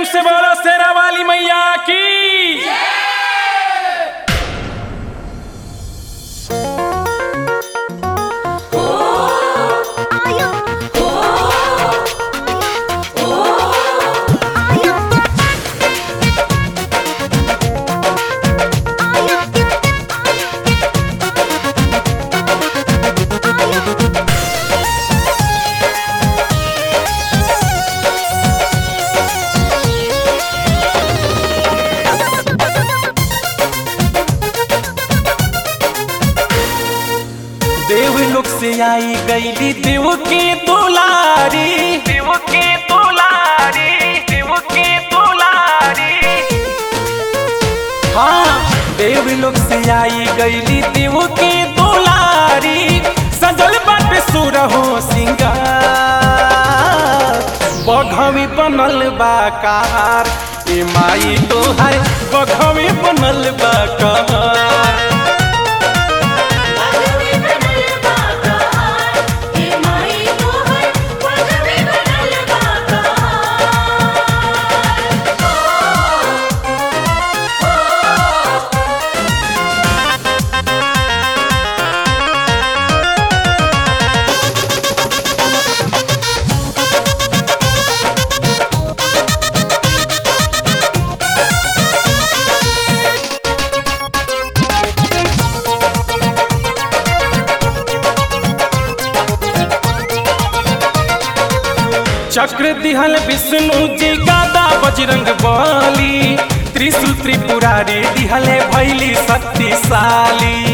से बोलो शेरा वाली मैया की देव लोग से आई गईली देव के दुलारी देव के दुलारी देव के दुलारी हाँ देव लोग से आई गईली देव के दुलारी सजल बाटे सुरहो सिंगार बघवी बनल बा कार ए माई तोहार बघवी बनल बा कार चक्र दिहल विष्णु जी गादा बजरंग बली त्रिशूल त्रिपुरारी दिहले भैली शक्तिशाली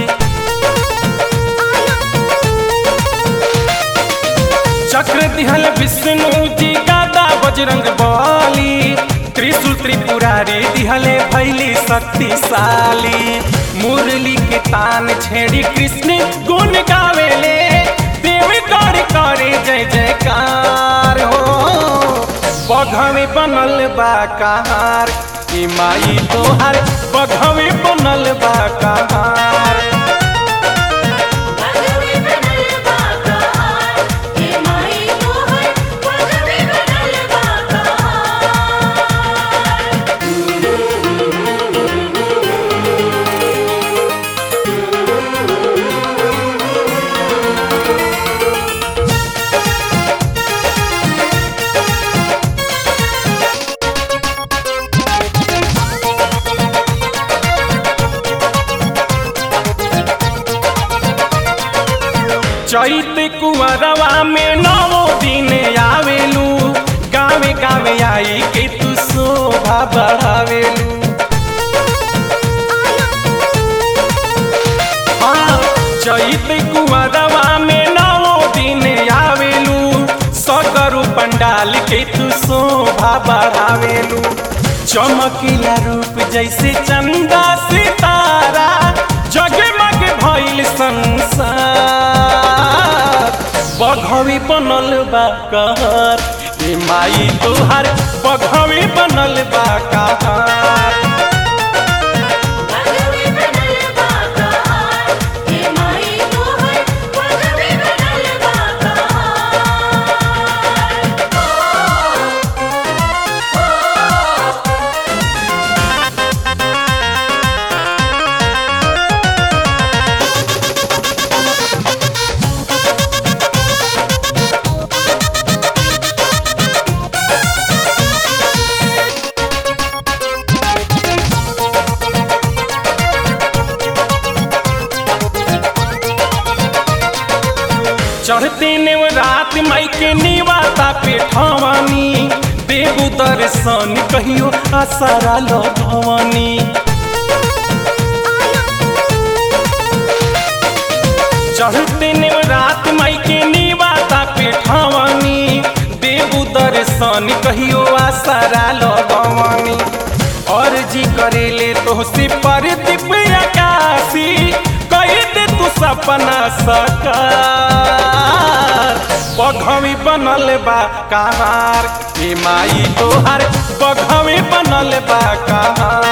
चक्र दिहल विष्णु जी गादा बजरंग बली त्रिशूल त्रिपुरारी दिहले भैली शक्तिशाली मुरली के तान छेड़ी कृष्ण गुण गावेले देवी कर करे जय जयकार हो बघवे बनल बा कहार ई माई तोहार बघवे बनल बा कहार चैत कुंवरवा में नवो दिन आवेलू गावे गावे आई के तू शोभा बढ़ावेलू हाँ, चैत कुंवरवा में नवो दिन आवेलू सकरु पंडाल के तू शोभा बढ़ावेलू चमकीला रूप जैसे चंदा सितारा जगमग भइल संसार बघवी बनल बा कहर ए माई तोहार बघवी बनल बा कहर चढ़ते नेव रात माई के निवाता पे ठवानी देवू दर्शन कहियो आसारा लगवानी चढ़ते नेव रात माई के निवाता पे ठवानी देवू दर्शन कहियो आसारा लगवानी और जी करेले तो से पर दिव्य आकाशी कही दे तू सपना सकार बघवी बनल बा कहार ए माई तोहार बघवी बनल बा कहार